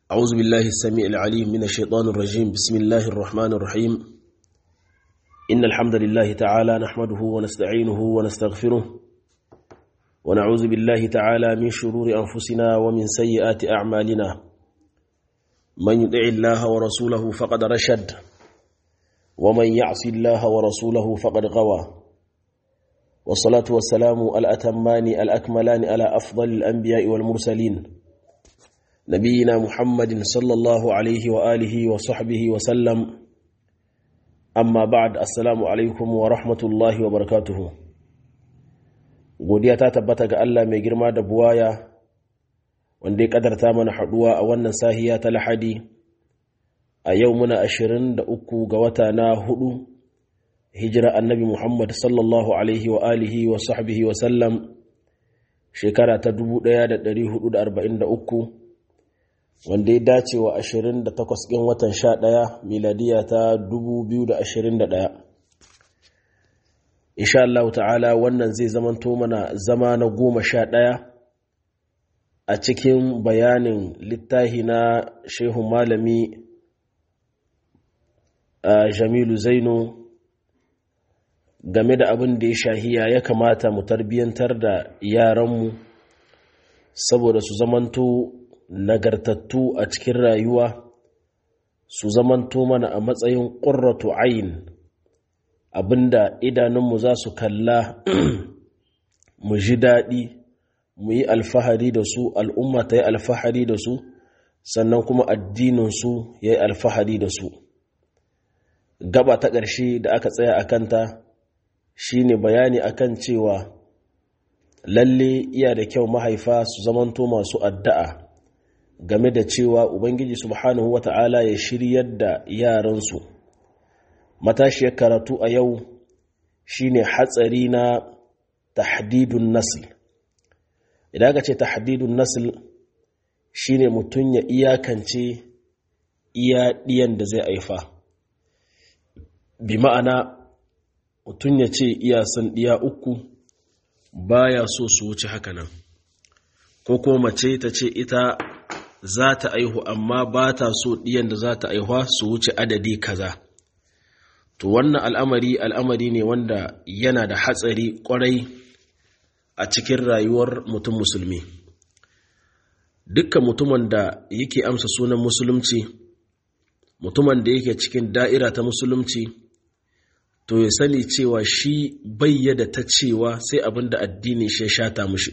أعوذ بالله السميع العليم من الشيطان الرجيم بسم الله الرحمن الرحيم إن الحمد لله تعالى نحمده ونستعينه ونستغفره ونعوذ بالله تعالى من شرور أنفسنا ومن سيئات أعمالنا من يطع الله ورسوله فقد رشد ومن يعص الله ورسوله فقد غوى والصلاة والسلام الأتمان الأكملان على أفضل الأنبياء والمرسلين نبينا محمد صلى الله عليه وآله وصحبه وسلم أما بعد السلام عليكم ورحمة الله وبركاته godiya ta tabbata ga Allah mai girma da buwaya wanda ya kadarta mana haduwa a wannan sahiya ta lahadi a yau muna ashirin da uku ga wata na hudu hijira annabi Muhammad sallallahu alaihi wa alihi wa sahbihi wa sallam shekara ta 1443 wanda ya dace wa 28 ɗin watan 11 miladiya ta 2021 insha Allah ta'ala wannan zai zamanto mana zama na goma sha ɗaya a cikin bayanin littahi na shehun malami jamilu zaino game da abin da ya shahiya ya kamata mu tarbiyyantar da yaranmu saboda su zamanto nagartattu a cikin rayuwa su zamanto mana a matsayin ƙurratu ayin abinda idanunmu za su kalla mu ji daɗi mu yi alfahari da su al'umma ta yi alfahari da su sannan kuma addininsu ya yi alfahari da su gaba ta ƙarshe da aka tsaya a kanta shine bayani akan cewa lalle iya da kyau mahaifa su zamanto masu addu'a game da cewa ubangiji subhanahu wata'ala ya shiryar da yaransu matashiyar karatu a yau shine hatsari na tahdidun nasl idan aka ce tahdidun nasl shine mutum ya iyakance iya ɗiyan da zai aifa bi ma'ana mutum ya ce iya san ɗiya uku baya so su wuce haka nan ko kuma mace ta ce ita za ta aihu amma ba ta so ɗiyan da za ta aihuwa su wuce adadi kaza to wannan al'amari al'amari ne wanda yana da hatsari kwarai a cikin rayuwar mutum musulmi dukkan mutumin da yake amsa sunan musulunci mutumin da yake cikin da'ira ta musulunci to ya sani cewa shi bayyada ta cewa sai abin da addinin shi ya shata mushi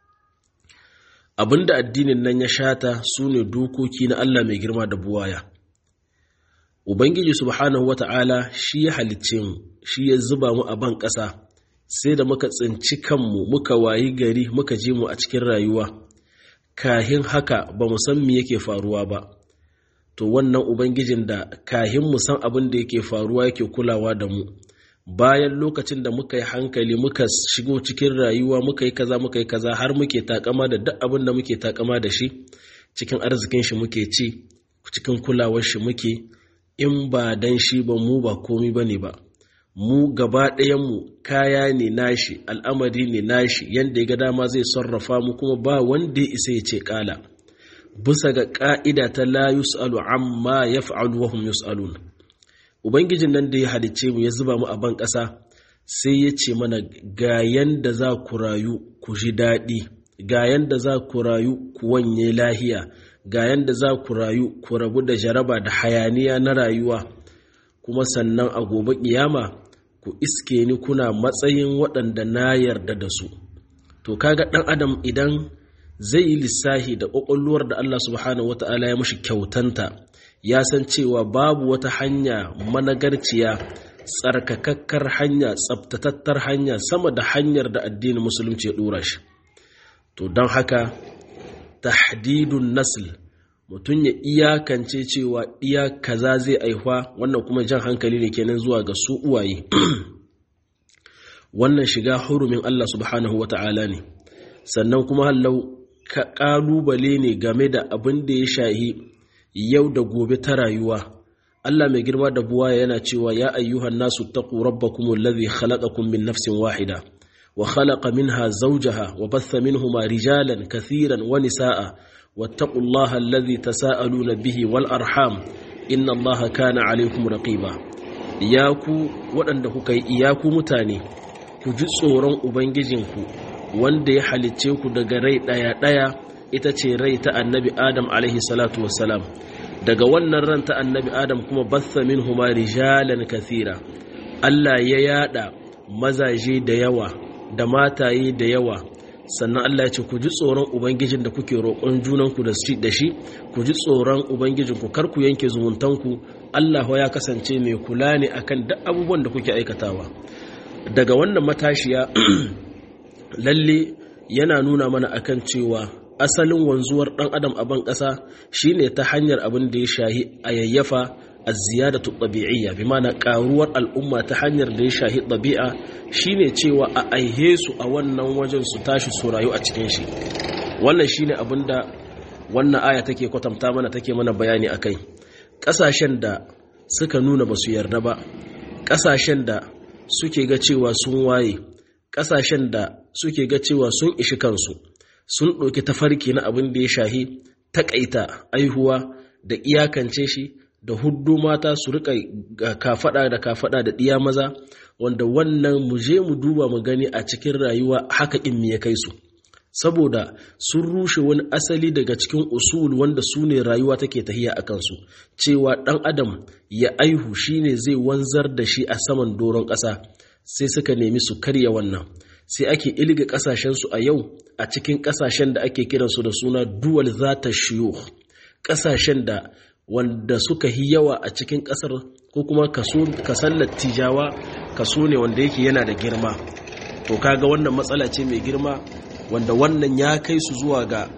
abin da addinin nan ya shata su ne dokoki na Allah mai girma da buwaya ubangiji subhanahu wata'ala shi ya halicce mu shi ya zuba mu a ban ƙasa sai da muka tsinci kanmu muka wayi gari muka je mu a cikin rayuwa kahin haka ba mu san me yake faruwa ba to wannan ubangijin da kahin mu san abin da yake faruwa yake kulawa da mu bayan lokacin da muka yi hankali muka shigo cikin rayuwa muka yi kaza muka yi kaza har muke takama da duk abin da muke takama da shi cikin arzikin shi muke ci cikin kulawar shi muke in ba dan shi ba mu ba komi bane ba mu gaba ɗayan mu kaya ne nashi al'amari ne nashi yanda ya ga dama zai sarrafa mu kuma ba wanda ya isa ya ce kala bisa ga ƙa'ida ta la yus'alu amma ya fa'alu wahum yus'alun ubangijin nan da ya halicce mu ya zuba mu a ban ƙasa sai ya ce mana ga yanda za ku rayu ku ji daɗi ga yanda za ku rayu ku wanye lahiya ga yanda za ku rayu ku rabu da jaraba da hayaniya na rayuwa kuma sannan a gobe ƙiyama ku iske ni kuna matsayin waɗanda na yarda da su to kaga ɗan adam idan zai yi lissahi da ƙwaƙwalwar da Allah subhanahu wata'ala ya mashi kyautanta ya san cewa babu wata hanya managarciya tsarkakakkar hanya tsabtatattar hanya sama da hanyar da addinin musulunci ya ɗora shi to don haka tahdidun nasl mutum ya iyakance cewa iya kaza zai aihuwa wannan kuma jan hankali ne kenan zuwa ga su uwaye wannan shiga hurumin Allah subhanahu wata'ala ne sannan kuma hallau ƙalubale ne game da abin da ya shahi yau da gobe ta rayuwa Allah mai girma da buwa yana cewa ya ayyuhan nasu taqu rabbakum alladhi khalaqakum min nafsin wahida wa khalaqa minha zawjaha wa batha minhuma rijalan kathiran wa nisaa wattaqullaha alladhi tasaaluna bihi wal arham inna allaha kana alaykum raqiba ya ku waɗanda kuka yi iyaku mutane ku ji tsoron ubangijinku wanda ya halicce ku daga rai ɗaya ɗaya ita ce rai ta annabi adam alaihi salatu wassalam daga wannan ran ta annabi adam kuma batha minhuma rijalan kathira Allah ya yada mazaje da yawa da mataye da yawa sannan Allah ya ce ku ji tsoron ubangijin da kuke roƙon junanku da shi ku ji tsoron ubangijinku kar ku yanke zumuntanku Allah ya kasance mai kula ne akan duk abubuwan da kuke aikatawa daga wannan matashiya lalle yana nuna mana akan cewa asalin wanzuwar dan adam a ban ƙasa shine ta hanyar abin da ya shahi a yayyafa a ziyadatu ɗabi'iyya bi mana ƙaruwar al'umma ta hanyar da ya shahi ɗabi'a shine cewa a aihe su a wannan wajen su tashi su rayu a cikin shi wannan shine abin da wannan aya take kwatanta mana take mana bayani akai ƙasashen da suka nuna ba su yarda ba ƙasashen da suke ga cewa sun waye ƙasashen da suke ga cewa sun ishi kansu sun ɗauki tafarki na abin da ya shahi taƙaita aihuwa da iyakance shi da huddu mata su rika kafaɗa da kafaɗa da ɗiya maza wanda wannan mu je mu duba mu gani a cikin rayuwa haka in ya kai su saboda sun rushe wani asali daga cikin usul wanda su ne rayuwa take tahiya a kansu cewa ɗan adam ya aihu shine zai wanzar da shi a saman doron ƙasa sai suka nemi su karya wannan sai ake ilga ƙasashensu a yau a cikin ƙasashen da ake kiransu da suna duwal zata shiyo ƙasashen da wanda suka yi yawa a cikin ƙasar ko kuma kasan lattijawa kaso ne wanda yake yana da girma to kaga wannan matsala ce mai girma wanda wannan ya kai su zuwa ga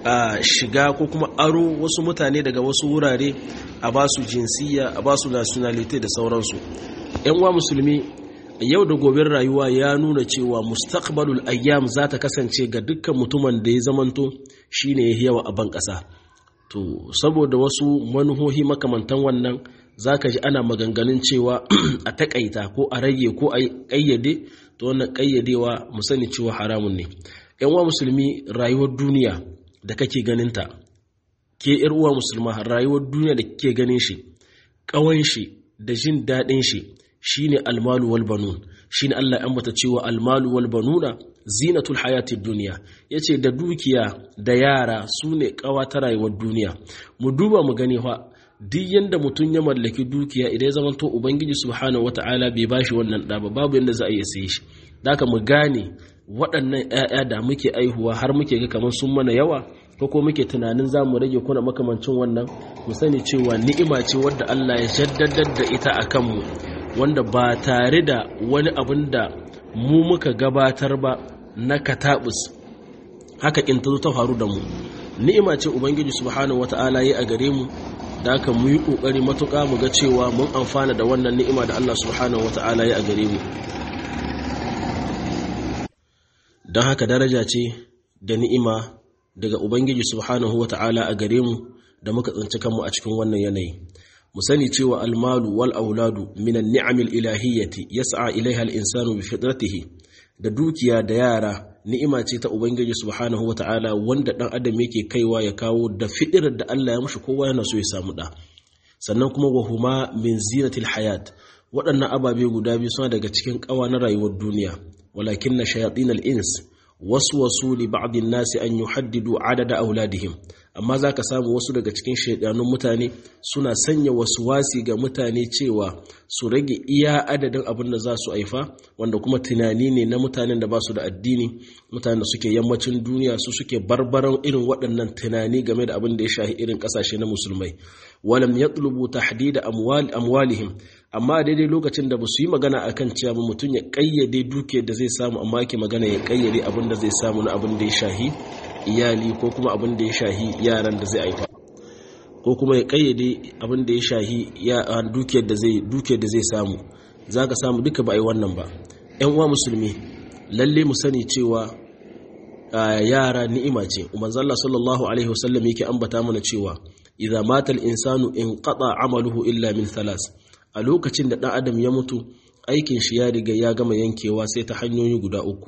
shiga ko kuma aro wasu mutane daga wasu wurare a ba su jinsiya a ba su nationality da sauransu yan uwa musulmi yau da gobin rayuwa ya nuna cewa mustaqbalul ayyam za ta kasance ga dukkan mutumin da ya zamanto shine ya yawa a ban ƙasa to saboda wasu manuhohi makamantan wannan zaka ji ana maganganun cewa a takaita ko a rage ko a ƙayyade to wannan ƙayyadewa mu sani cewa haramun ne yan uwa musulmi rayuwar duniya da kake ganinta ke yar uwa musulma rayuwar duniya da kake ganin shi ƙawan shi da jin daɗin shi shine almalu wal banun shine Allah ya ambata cewa almalu wal banuna zinatul hayatid dunya yace da dukiya da yara sune kawa ta rayuwar duniya mu duba mu gani fa duk yanda mutum ya mallaki dukiya idan ya zamanto ubangiji subhanahu wataala bai bashi wannan da ba babu yanda za a iya saye shi daka mu gane waɗannan ƴaƴa da muke aihuwa har muke ga kamar sun mana yawa ko ko muke tunanin za mu rage kuna makamancin wannan mu sani cewa ni'ima ce wadda Allah ya jaddadar da ita a kanmu wanda ba tare da wani abin da mu muka gabatar ba na katabus haka in ta zo ta faru da mu ni'ima ce ubangiji subhanahu wata'ala yi a gare mu da aka mu yi kokari matuƙa mu ga cewa mun amfana da wannan ni'ima da Allah subhanahu wata'ala yi a gare mu don haka daraja ce da ni'ima daga ubangiji subhanahu wata'ala a gare mu da muka tsinci kanmu a cikin wannan yanayi mu sani cewa almalu wal auladu min an-ni'amil ilahiyyati yas'a ilaiha al-insanu bi fitratihi da dukiya da yara ni'ima ce ta ubangiji subhanahu wata'ala wanda dan adam yake kaiwa ya kawo da fidirar da Allah ya mushi kowa yana so ya samu da sannan kuma wa huma min zinatil hayat waɗannan ababe guda biyu suna daga cikin ƙawa na rayuwar duniya walakin na shayatin al-ins waswasu li ba'd an-nasi an yuhaddidu adada auladihim amma za ka samu wasu daga cikin shaidanun mutane suna sanya wasu wasi ga mutane cewa su rage iya adadin abin da za su haifa wanda kuma tunani ne na mutanen da ba su da addini mutanen da suke yammacin duniya su suke barbaran irin waɗannan tunani game da abin da ya shahi irin ƙasashe na musulmai walam yatlubu tahdida amwal amwalihim amma daidai lokacin da ba su yi magana akan cewa mutum ya kayyade duke da zai samu amma yake magana ya kayyade abin da zai samu na abin da ya shahi iyali ko kuma abin da ya shahi yaran da zai haifa ko kuma ya kayyade abin da ya shahi dukiyar da zai dukiyar da zai samu zaka samu duka ba ai wannan ba ƴan uwa musulmi lalle mu sani cewa yara ni'ima ce manzo Allah sallallahu alaihi wasallam yake ambata mana cewa idza mata al-insanu inqata amaluhu illa min thalas a lokacin da dan adam ya mutu aikin shi ya riga ya gama yankewa sai ta hanyoyi guda uku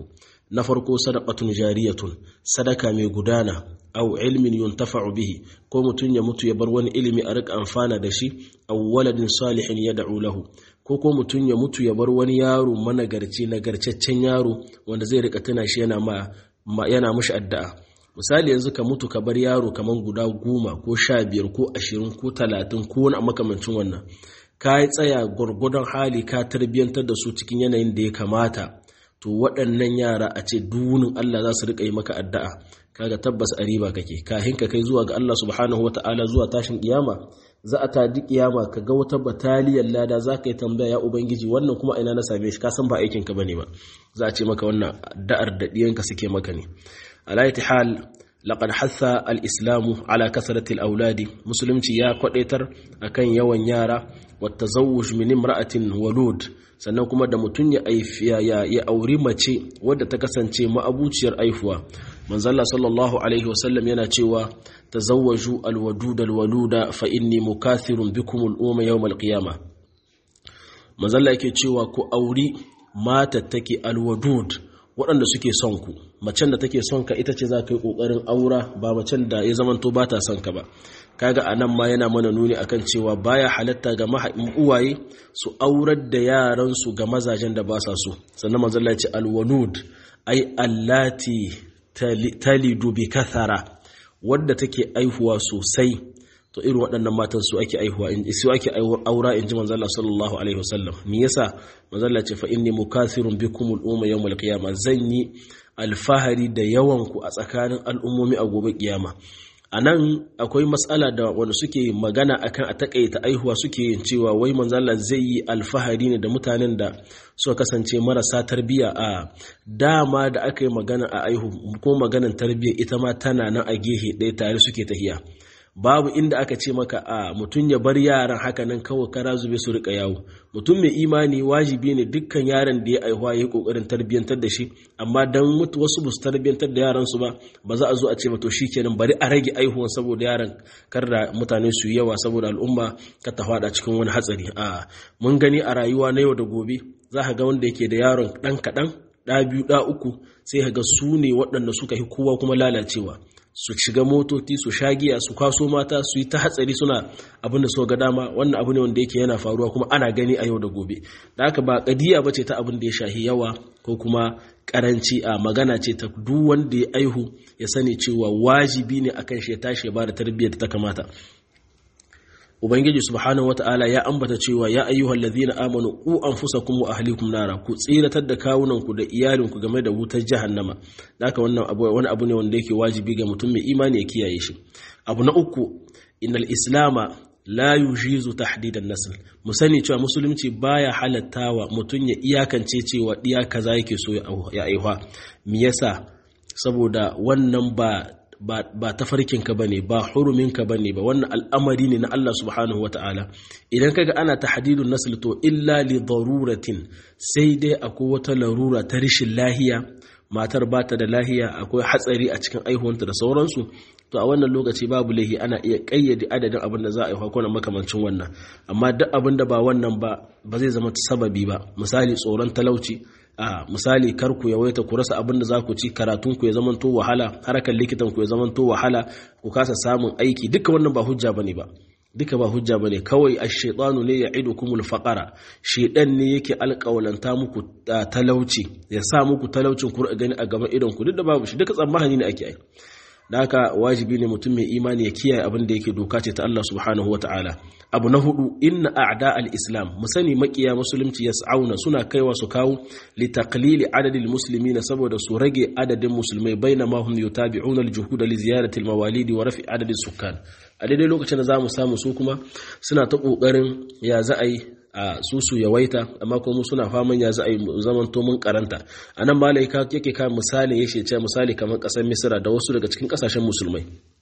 na farko sadaqatun jariyatun sadaka mai gudana aw ilmin yuntafa'u bihi ko mutun ya mutu ya bar wani ilimi a rika amfana da shi aw waladin salihin yad'u lahu ko ko mutun ya mutu ya bar wani yaro managarci nagarcaccen yaro wanda zai rika tuna shi yana ma yana mushi addu'a misali yanzu ka mutu ka bar yaro kaman guda goma ko sha biyar ko ashirin ko talatin ko wani makamancin wannan ka yi tsaya gwargwadon hali ka tarbiyyantar da su cikin yanayin da ya kamata to waɗannan yara a ce dunin Allah za su riƙa yi maka addu'a kaga tabbas a riba kake kahin ka kai zuwa ga Allah subhanahu wata'ala zuwa tashin kiyama za a tadi kiyama ka ga wata bataliyar lada za ka yi tambaya ya ubangiji wannan kuma ina na same shi ka san ba aikin ka bane ba za a ce maka wannan da'ar da diyanka suke maka ne ala hal laqad hatha al-islamu ala kasrati al-auladi musulunci ya kwadaitar akan yawan yara wa tazawwuj min imra'atin walud sannan kuma da mutun ya aifiya ya, ya auri mace wadda ta kasance ma'abuciyar aifuwa manzalla sallallahu alaihi wasallam yana cewa tazawwaju al-wadud al-waluda fa inni mukathirun bikum al-umma yawm al-qiyamah manzalla yake cewa ku auri matattake al-wadud waɗanda suke son ku macen da take son ka ita ce za ka yi ƙoƙarin aura ba macen da ya zamanto ba ta son ka ba kaga a nan ma yana mana nuni akan cewa baya halatta ga uwaye su aurar da yaransu ga mazajen da ba sa so sannan manzala ya ce alwanud ai allati talidu bi kathara wadda take aihuwa sosai to irin waɗannan matan su ake aihuwa su ake aura in ji manzala sallallahu alaihi wasallam me yasa manzala ce fa inni mukathirun bikum al-umma yawm al-qiyamah zan yi alfahari da yawan ku a tsakanin al'ummomi a gobe kiyama anan akwai matsala da wanda suke magana akan a takaita aihuwa suke yin cewa wai manzala zai yi alfahari ne da mutanen da suka kasance marasa tarbiyya a dama da aka yi magana a aihu ko maganan tarbiyya ita ma tana nan a gehe ɗaya tare suke tahiya babu inda aka ce maka a mutum ya bar yaran haka nan kawai kara zube su rika yawo mutum mai imani wajibi ne dukkan yaran da ya aihuwa ya yi kokarin tarbiyyantar da shi amma dan mutu wasu ba su tarbiyyantar da yaran su ba ba za a zo a ce to shikenan bari a rage aihuwan saboda yaran kar da mutane su yawa saboda al'umma ka ta fada cikin wani hatsari a mun gani a rayuwa na yau da gobe za ka ga wanda yake da yaron dan kaɗan ɗa biyu ɗa uku sai ka ga su ne waɗanda suka yi kowa kuma lalacewa su shiga motoci su shagiya su kwaso mata su yi ta hatsari suna abin da suka ga dama wannan abu ne wanda yake yana faruwa kuma ana gani a yau da gobe da haka ba kadiya bace ta abin da ya shahi yawa ko kuma karanci a magana ce ta duk wanda ya aihu ya sani cewa wajibi ne akan shi ya tashi ya bada tarbiyyar da ta kamata ubangiji subhanahu wataala ya ambata cewa ya ayyuhal ladhina amanu qu anfusakum wa ahlikum nara ku tsiratar da kawunanku da iyalinku game da wutar jahannama haka wannan abu wani abu ne wanda yake wajibi ga mutum mai imani ya kiyaye shi abu na uku innal islama la yujizu tahdidan nasl mu sani cewa musulunci baya halattawa mutum ya iyakance cewa diya kaza yake so ya aihuwa me yasa saboda wannan ba ba tafarkinka ba ne ba huruminka ba ne ba wannan al'amari ne na Allah subhanahu wa ta'ala idan kaga ana tahdidun nasl to illa li daruratin sai dai akwai wata larura ta rishin lahiya matar ba ta da lahiya akwai hatsari a cikin aihuwanta da sauransu to a wannan lokaci babu laihi ana iya kayyade adadin abin da za a aihuwa ko makamancin wannan amma duk abin da ba wannan ba ba zai zama sababi ba misali tsoron talauci a misali kar ku yawaita ku rasa abin da za ku ci karatun ku ya zamanto wahala harkar likitan ku ya zamanto wahala ku kasa samun aiki duka wannan ba hujja bane ba duka ba hujja bane kawai ash-shaytanu ne ya'idukumul faqara shedan ne yake alƙawalanta muku talauci ya sa muku talaucin ku gani a gaban idon ku duk da babu shi duka tsammani ne ake ai da haka wajibi ne mutum mai imani ya kiyaye abin da yake doka ce ta Allah subhanahu wa ta'ala abu na hudu inna a'da al-islam mu sani makiya musulunci yas'auna suna kaiwa su kawo li taqlili adadil muslimina saboda su rage adadin musulmai bainama hum yutabi'una al-juhud li ziyarati al-mawalidi wa rafi adadin sukkan a daidai lokacin da zamu samu su kuma suna ta kokarin ya za a yi a su su yawaita amma kuma suna faman ya za a yi zaman to mun karanta a nan malaika yake kan misalin yake ce misali kamar kasar misira da wasu daga cikin kasashen musulmai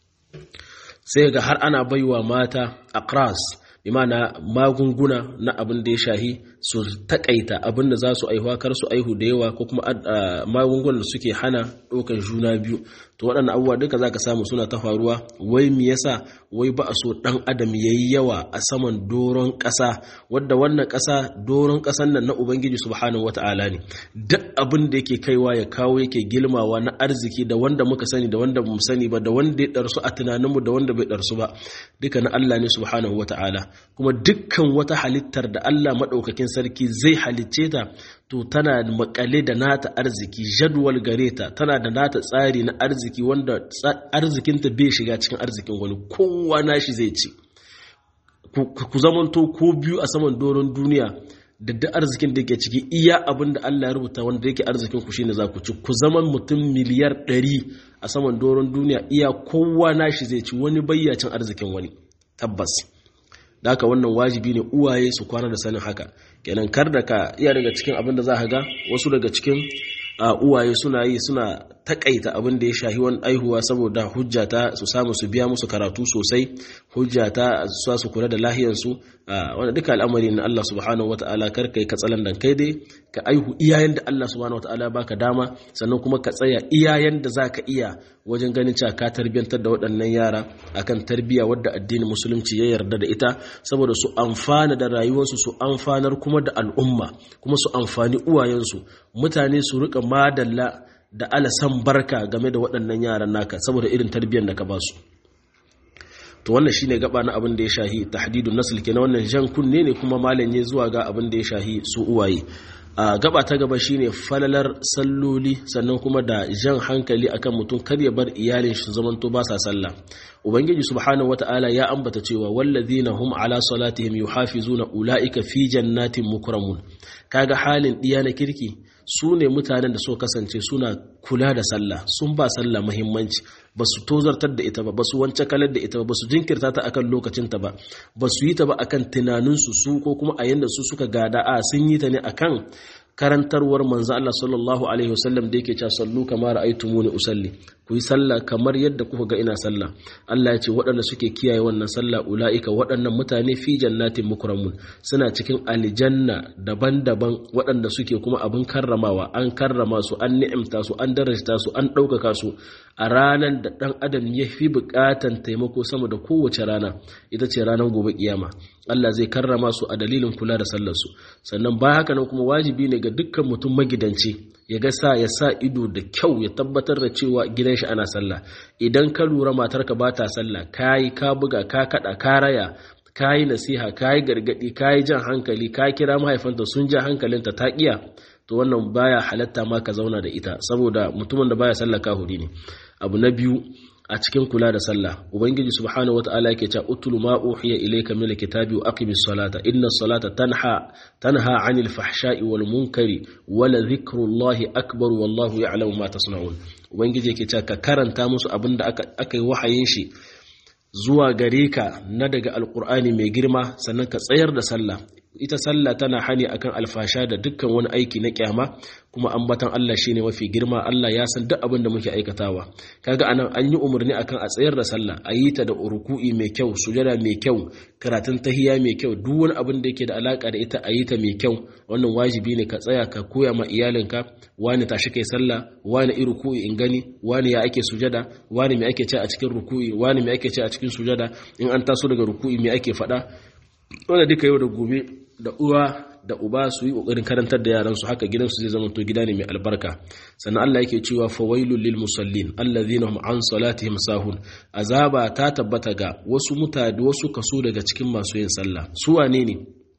sai ga har ana baiwa mata akras imana magunguna na abin da ya shahi su takaita abin da za su aihuwa kar su aihu da yawa ko kuma magungunan da suke hana ɗaukar juna biyu to to waɗannan abubuwa duka zaka samu suna ta faruwa wai me yasa wai ba a so dan adam yayi yawa a saman doron ƙasa wadda wannan ƙasa doron ƙasan nan na ubangiji subhanahu wataala ne duk abin da yake kaiwa ya kawo yake gilmawa na arziki da wanda muka sani da wanda bamu sani ba da wanda ya darsu a tunaninmu da wanda bai darsu ba duka na Allah ne subhanahu wataala kuma dukkan wata halittar da Allah madaukakin sarki zai halicce ta to tana makale da nata arziki jadwal gare ta tana da nata tsari na arziki wanda arzikinta bai shiga cikin arzikin wani kowa nashi zai ci ku zamanto ko biyu a saman doron duniya da duk arzikin da yake ciki iya abin da Allah ya rubuta wanda yake arzikin ku shine za ku ci ku zaman mutum miliyar ɗari a saman doron duniya iya kowa nashi zai ci wani bayyacin arzikin wani tabbas da haka wannan wajibi ne uwaye su kwana da sanin haka kenan kar da ka iya daga cikin abin da za ka ga wasu daga cikin uwaye suna yi suna takaita abin da ya shahi wani aihuwa saboda hujja ta su samu su biya musu karatu sosai hujja ta su su kula da lahiyarsu wanda duka al'amari na Allah subhanahu wata'ala kar kai ka tsalan dan kai dai ka aihu iyayen da Allah subhanahu wata'ala baka dama sannan kuma ka tsaya iyayen da zaka iya wajen ganin cewa ka tarbiyantar da waɗannan yara akan tarbiyya wadda addinin musulunci ya yarda da ita saboda su amfana da rayuwarsu su amfanar kuma da al'umma kuma su amfani uwayensu mutane su rika madalla da alasan barka game da waɗannan yaran naka saboda irin tarbiyyar da ka ba su to wannan shine gaba na abin da ya shahi tahdidun nasl kenan wannan jan kunne ne kuma malam ya zuwa ga abin da ya shahi su uwaye a gaba ta gaba shine falalar salloli sannan kuma da jan hankali akan mutum kar ya bar iyalin shi zamanto ba sa sallah ubangiji subhanahu wataala ya ambata cewa wallazina hum ala salatihim yuhafizuna ulaika fi jannatin mukramun kaga halin diya na kirki su ne mutanen da suka kasance suna kula da sallah sun ba sallah muhimmanci ba su tozartar da ita ba ba su wance kalar da ita ba ba su jinkirta ta akan lokacinta ba ba su yi ta ba akan tunaninsu su ko kuma a yanda su suka gada a sun yi ta ne akan karantarwar manzo Allah sallallahu alaihi wasallam da yake cewa sallu kama ra'aytumuni usalli ku yi sallah kamar yadda kuka ga ina sallah Allah ya ce waɗanda suke kiyaye wannan sallah ula'ika waɗannan mutane fi jannatin mukramun suna cikin aljanna daban-daban waɗanda suke kuma abin karramawa an karrama su an ni'imta su an darajta su an ɗaukaka su a ranar da ɗan adam ya fi buƙatan taimako sama da kowace rana ita ce ranar gobe kiyama Allah zai karrama su a dalilin kula da sallar su sannan ba haka nan kuma wajibi ne ga dukkan mutum magidanci ya ga sa ya sa ido da kyau ya tabbatar da cewa gidan shi ana sallah idan ka lura matarka ba ta sallah kayi ka buga ka kada ka raya kayi nasiha kayi gargadi kayi jan hankali ka kira mahaifanta sun ja hankalinta ta kiya to wannan baya halatta ma ka zauna da ita saboda mutumin da baya sallah kahuri ne abu na biyu a cikin kula da sallah ubangiji subhanahu wataala yake cewa utlu ma uhiya ilayka min alkitabi wa aqimis salata inna salata tanha tanha 'anil fahsha'i wal munkari wa la dhikrullahi akbar wallahu ya'lamu ma tasna'un ubangiji yake cewa ka karanta musu abinda aka aka yi wahayin shi zuwa gare ka na daga alqur'ani mai girma sannan ka tsayar da sallah ita sallah tana hani akan alfasha da dukkan wani aiki na kyama kuma ambatan Allah shine mafi girma Allah ya san duk abin da muke aikatawa kaga anan an yi umarni akan a tsayar da sallah a yi ta da ruku'i mai kyau sujada mai kyau karatun tahiya mai kyau duk wani abin da yake da alaka da ita a yi ta mai kyau wannan wajibi ne ka tsaya ka koya ma iyalinka wani tashi kai sallah wani i ruku'i in gani wani ya ake sujada wani me ake ce a cikin ruku'i wani me ake ce a cikin sujada in an taso daga ruku'i me ake faɗa wanda duka yau da gobe da uwa da uba su yi kokarin karantar da yaran su haka gidansu zai zama to gida ne mai albarka sannan Allah yake cewa fawailul lil musallin alladhina hum an salatihim sahun azaba ta tabbata ga wasu mutane wasu kaso daga cikin masu yin sallah su wane ne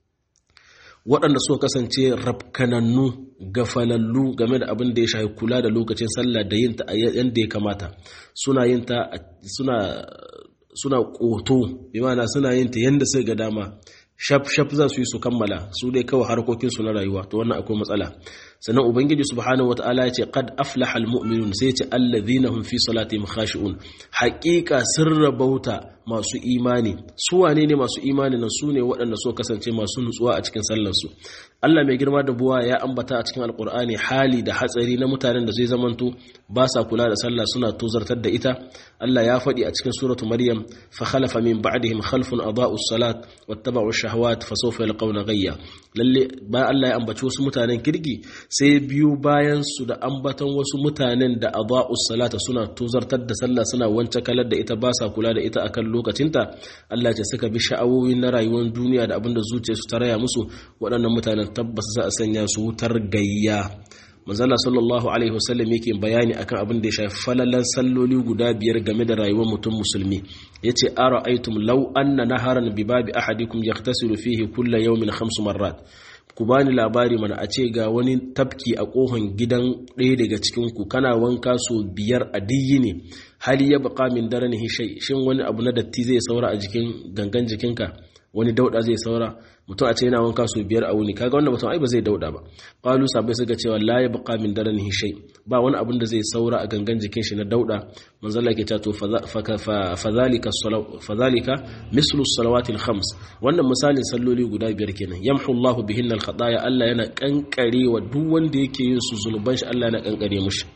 waɗanda suka kasance rafkanannu gafalallu game da abin da ya shafi kula da lokacin sallah da yin ta yadda ya kamata suna yin ta suna suna ƙoto bi mana suna yin ta yadda suka ga dama shaf shaf za su yi su kammala su dai kawai harkokinsu na rayuwa to wannan akwai matsala sannan ubangiji subhanahu wataala ya ce qad aflaha almu'minun sai ya ce alladhina hum fi salatihim khashi'un haqiqa sirra bauta masu imani su wane ne masu imani nan su ne waɗanda so kasance masu nutsuwa a cikin sallar su Allah mai girma da buwa ya ambata a cikin alkur'ani hali da hatsari na mutanen da zai zamanto ba sa kula da sallah suna tozartar da ita Allah ya faɗi a cikin suratu maryam fa khalafa min ba'dihim khalfun adaa'u salat wattaba'u shahawat fa sawfa yalqawna ghayya lalle ba Allah ya ambaci wasu mutanen kirki sai biyu bayan su da ambaton wasu mutanen da adaa'us salata suna tozartar da sallah suna wance kalar da ita ba sa kula da ita akan lokacinta Allah ce suka bi sha'awoyi na rayuwar duniya da abinda zuciyarsu ta raya musu waɗannan mutanen tabbas za a sanya su wutar gayya manzala sallallahu alaihi wasallam yake bayani akan abin da ya shafi falalan salloli guda biyar game da rayuwar mutum musulmi yace ara'aytum law anna naharan bi babi ahadikum yaghtasilu fihi kulla yawmin khamsu marrat ku bani labari mana a ce ga wani tafki a kohon gidan ɗaya daga cikin ku kana wanka so biyar a diyi ne hali ya baka min daranihi shay shin wani abu na datti zai saura a jikin gangan jikinka wani dauda zai saura mutum a ce yana wanka su biyar a wuni kaga wannan mutum ai ba zai dauda ba qalu sabai suka cewa la ya baqa min daranihi shay ba wani abin da zai saura a gangan jikin shi na dauda manzo Allah yake cewa to fadhalika fadhalika mislu salawati al-khams wannan misalin salloli guda biyar kenan yamhu Allahu bihinna al-khataya Allah yana kankare wa duk wanda yake yin su zunuban shi Allah yana kankare mushi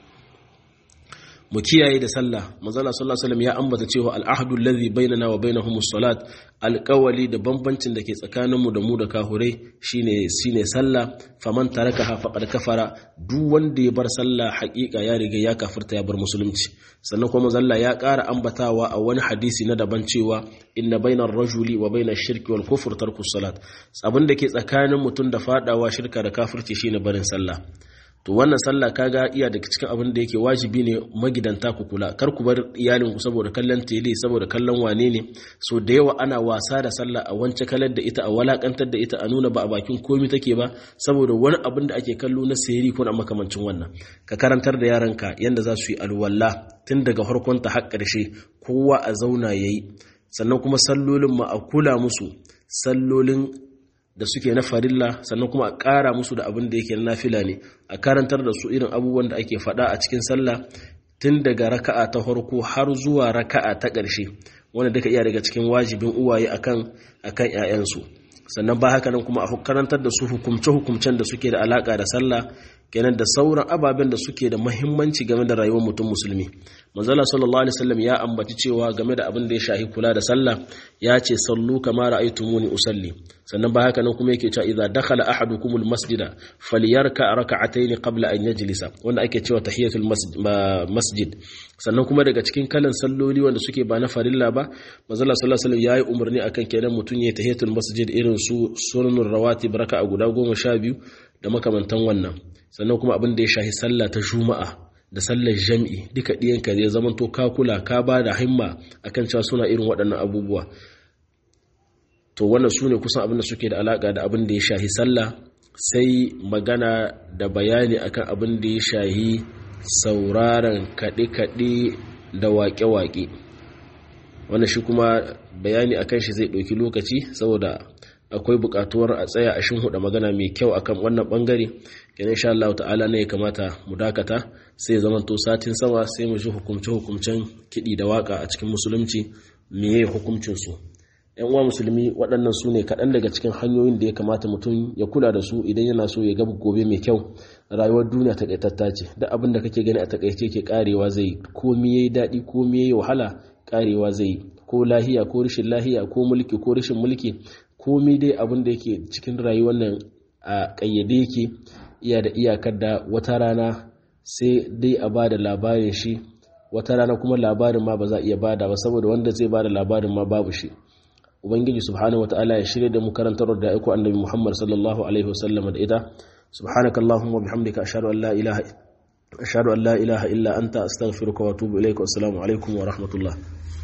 mu kiyaye da sallah manzala sallallahu alaihi wasallam ya ambata cewa al'ahdu alladhi bainana wa bainahum as-salat alqawli da bambancin da ke tsakanin mu da mu da kahurai shine shine sallah faman tarakaha faqad kafara duk wanda ya bar sallah haƙiƙa ya riga ya kafirta ya bar musulunci sannan kuma manzala ya ƙara ambatawa a wani hadisi na daban cewa inna bainar rajuli wa bainar shirki wal kufr tarku salat abin da ke tsakanin mutum da fadawa shirka da kafirci shine barin sallah to wannan sallah kaga iya daga cikin abin da yake wajibi ne magidanta ku kula kar ku bar iyalin ku saboda kallon tele saboda kallon wane ne so da yawa ana wasa da sallah a wance kalar da ita a walakantar da ita a nuna ba a bakin komi take ba saboda wani abin da ake kallo na sayari ko na makamancin wannan ka karantar da yaranka yanda za su yi alwala tun daga farkon ta har ƙarshe kowa a zauna yayi sannan kuma sallolin ma a kula musu sallolin da suke na farilla sannan kuma a ƙara musu da abin da yake na nafila ne a karantar da su irin abubuwan da ake faɗa a cikin sallah tun daga raka'a ta farko har zuwa raka'a ta ƙarshe wanda duka iya daga cikin wajibin uwaye akan akan ƴaƴansu sannan ba haka nan kuma a karantar da su hukumce hukumcen da suke da alaka da sallah kenan da sauran ababen da suke da mahimmanci game da rayuwar mutum musulmi manzala sallallahu alaihi wasallam ya ambaci cewa game da abin da ya shahi kula da sallah ya ce sallu kama ra'aytumuni usalli sannan ba haka nan kuma yake cewa idza dakhala ahadukumul masjida falyarka rak'atayn qabla an yajlisa wanda ake cewa tahiyatul masjid sannan kuma daga cikin kalan salloli wanda suke ba na farilla ba manzala sallallahu alaihi wasallam yayi umarni akan kenan mutun ya tahiyatul masjid irin su sunanur rawatib raka'a guda goma sha biyu da makamantan wannan sannan kuma abin da ya shahi sallah ta juma'a da sallar jam'i duka ɗiyanka zai zama to ka kula ka ba da himma akan cewa suna irin waɗannan abubuwa to wannan su ne kusan abin da suke da alaƙa da abin da ya shahi sallah sai magana da bayani akan abin da ya shahi sauraron kaɗe-kaɗe da waƙe-waƙe wannan shi kuma bayani akan shi zai ɗauki lokaci saboda akwai buƙatuwar a tsaya a huda magana mai kyau akan wannan bangare kenan insha Allah ta'ala ne ya kamata mu dakata sai ya zama to satin sama sai mu ji hukumce hukumcen kiɗi da waka a cikin musulunci meye hukuncin su yan uwa musulmi waɗannan su ne kaɗan daga cikin hanyoyin da ya kamata mutum ya kula da su idan yana so ya ga gobe mai kyau rayuwar duniya takaitatta ce da abin da kake gani a takaice ke karewa zai komi yayi daɗi komi yayi wahala karewa zai ko lahiya ko rashin lahiya ko mulki ko rashin mulki komi dai abin da yake cikin rayuwar nan a ƙayyade yake iya da iyakar da wata rana sai dai a ba da labarin shi wata rana kuma labarin ma ba za a iya bada ba saboda wanda zai ba da labarin ma babu shi ubangiji subhanahu wataala ya shirya da mu karantar da aiko annabi muhammad sallallahu alaihi wasallam da ita subhanakallahumma bihamdika ashhadu an la ilaha ashhadu an la ilaha illa anta astaghfiruka wa atubu ilaika wassalamu alaikum wa rahmatullah